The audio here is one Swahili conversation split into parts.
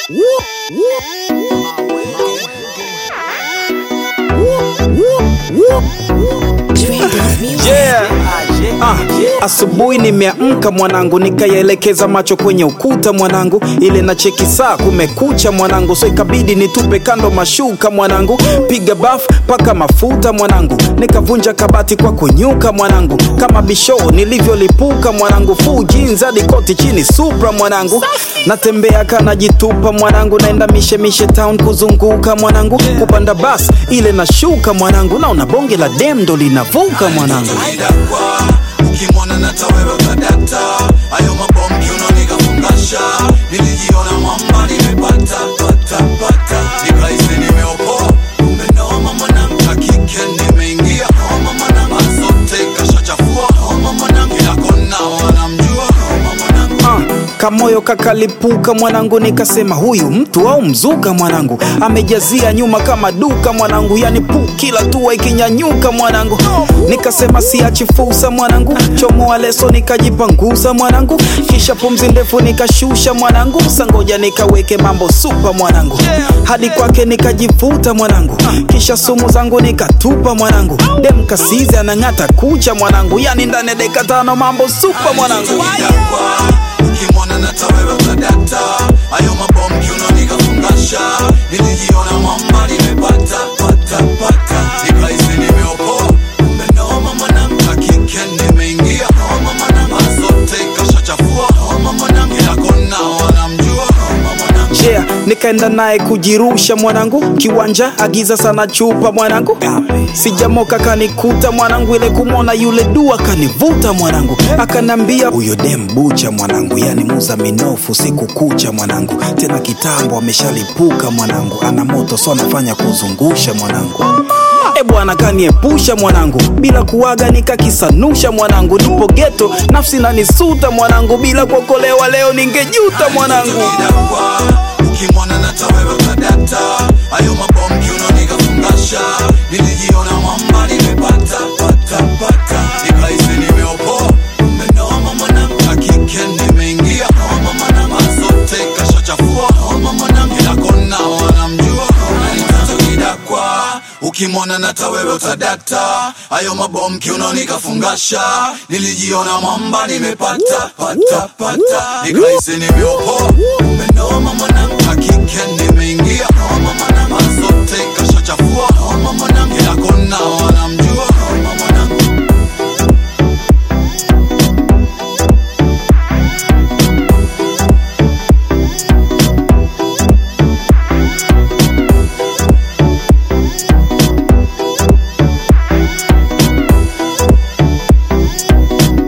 Yeah. Ah, asubuhi nimeamka mwanangu, nikayaelekeza macho kwenye ukuta mwanangu, ile na cheki saa kumekucha mwanangu, so ikabidi nitupe kando mashuka mwanangu, piga baf paka mafuta mwanangu, nikavunja kabati kwa kunyuka mwanangu, kama bisho nilivyolipuka mwanangu, full jeans hadi koti chini supra mwanangu, natembea kanajitupa mwanangu, naenda mishemishe town kuzunguka mwanangu, kupanda bas ile nashuka mwanangu, naona bonge la dem ndo linavuka mwanangu. Idakwa ukimwona nata wewe utadata, hayo mabombi unanikafungasha, nilijiona mwamba nimepata pata pata, nikahisi nimeopoa, kumbe noma mwanangu, cha kike nimeingia homa mwanangu, azote kashachafua homa mwanangu, kila kona wanamjua homa mwanangu. Ah, kamoyo kakalipuka mwanangu, nikasema huyu mtu au mzuka mwanangu, amejazia nyuma kama duka mwanangu, yani pu kila tua ikinyanyuka mwanangu, nikasema siachi fursa mwanangu, chomoa leso nikajipanguza mwanangu, kisha pumzi ndefu nikashusha mwanangu, sangoja nikaweke mambo supa mwanangu, hadi kwake nikajivuta mwanangu, kisha sumu zangu nikatupa mwanangu, dem kasizi anang'ata kucha mwanangu, yani ndani ya dakika tano mambo supa mwanangu. Idakwa ukimwona nata wewe utadata, hayo mabombi unanikafungasha, nilijiona mwamba nimepata pata pata, nikahisi nimeopoa, kumbe noma mwanangu, cha kike nimeingia homa mwanangu, azote kashachafua homa mwanangu, kila kona wanamjua homa mwanangu. yeah, nikaenda naye kujirusha mwanangu kiwanja agiza sana chupa mwanangu sijamoka kanikuta mwanangu ile kumwona yule dua kanivuta mwanangu akanambia huyo dem bucha mwanangu yani muza minofu siku kucha mwanangu tena kitambo ameshalipuka mwanangu ana moto so anafanya kuzungusha mwanangu e bwana kaniepusha mwanangu bila kuwaga nikakisanusha mwanangu nipo geto nafsi nanisuta mwanangu bila kuokolewa leo ningejuta mwanangu Idakwa ukimwona nata wewe utadata, hayo mabombi unanikafungasha, nilijiona mwamba nimepata pata pata, nikahisi nimeopoa, kumbe noma mwanangu, cha kike nimeingia homa mwanangu, azote kashachafua homa mwanangu, kila kona wanamjua homa mwanangu. Idakwa ukimwona nata wewe utadata, hayo mabombi unanikafungasha, nilijiona mwamba nimepata pata pata, nikahisi nimeopoa, kumbe noma mwanangu, cha kike nimeingia homa mwanangu, azote kashachafua homa mwanangu, kila kona wanamjua homa mwanangu.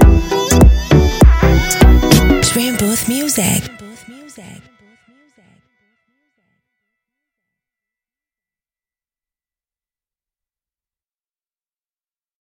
Dream Booth Music. Booth Music. Booth Music.